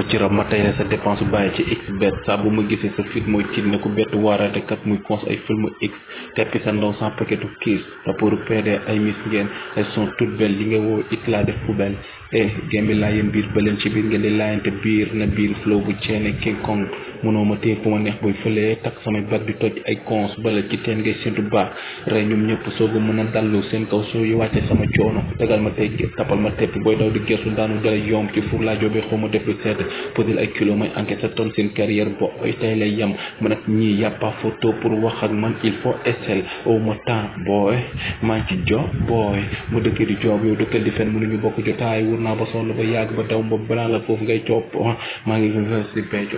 ci rab ma tey sa dépense bàyyi ci x bet saa bu ma gisee sa fit mooy tiit ne ku bett waaraate kat muy cons ay film x teppi sa ndaw sans paquetu kiis rapportu PD ay miss ngeen elles sont toutes belles li nga woo it laa def poubelle eh gémbi laa yéen biir ba leen ci biir ngeen di laayante biir na biir flow bu ceene king kong mënoo ma téye fu ma neex booy fëlee takk samay bat di toj ay cons bala ci teen ngay séntu baax rey ñoom ñëpp soog a mën a dallu seen kaw soo yu wàcce sama coono tegal ma tey tapal ma teppi booy daw di gersu daanu dala yomb ci fur laa joobee xaw ma def lu sedd posil ay kilo may enquête sa ton seen carrière bo ay tey lay yem man ak ñii yàppa photo pour wax ak man il faut SL au ma temps booy maa ngi ci job booy mu dëkkee di job yow dëkkal di fen mënuñu bokk jotaay wur naa ba sonn ba yàgg ba daw ba balaa la foofu ngay coop maa ngi université Béthio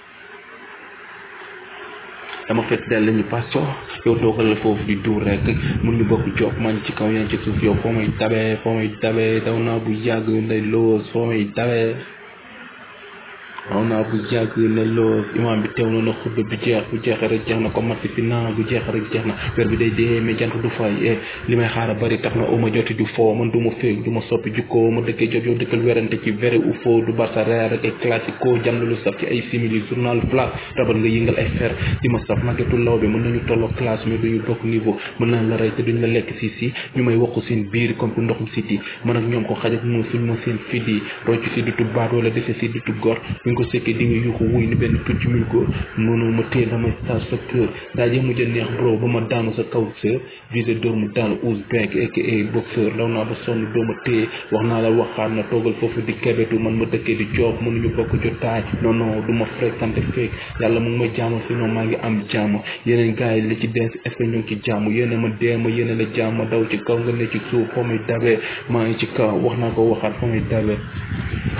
dama fees dell ñu passion yow toogal la foofu di duur rek mun ñu bokk job man ci kaw yéen ci suuf yow foo may tabee foo may tabee daw naa bu yàgg nday loos foo may tabee daw naa bu yàgg ne loos imaam bi teew na na xutba bi jeex bu jeexee rek jeex na ko match final bu jeex rek jeex na weer bi day dee mais jant du fay eh li may xaara bari tax na uma joti du foo man du ma féeg du ma soppi jukkoo ma dëkkee job yow dëkkal werante ci vrai ou faux du barça reer rek ay classico jàmm lu saf ci ay simili journal flash rabal nga yëngal ay fer di ma saf màggetu law bi mën nañu tolloo classe mais duñu bokk niveau mën nañ la rey te duñ la lekk si si ñu may waxu seen biir comme ku ndoxum siti man ak ñoom ko xajak moom suñ ma seen fidi rocc si dutu baat wala dese si dutu gor ko sekkee di nga yuuxu wuy ni benn picc mil ko noonu ma téye damay stage sa kër daa jee mujj a neex bro ba ma daanu sa kaw sër visé door mu daanu ouzbek aka boxeur daw naa ba sonn doo ma téye wax naa la waxaat na toogal foofu di kebetu man ma dëkkee di job mënuñu bokk jotaay non non du ma fréquenté feek yàlla mu ngi ma jaamu sinon maa ngi am jaamu yeneen gars yi li ci des est ce que ñu ngi ci jaamu yéene ma dee ma yéene la jaam ma daw ci kaw nga ne ci suuf foo may dabee maa ngi ci kaw wax naa ko waxaat foo may dabee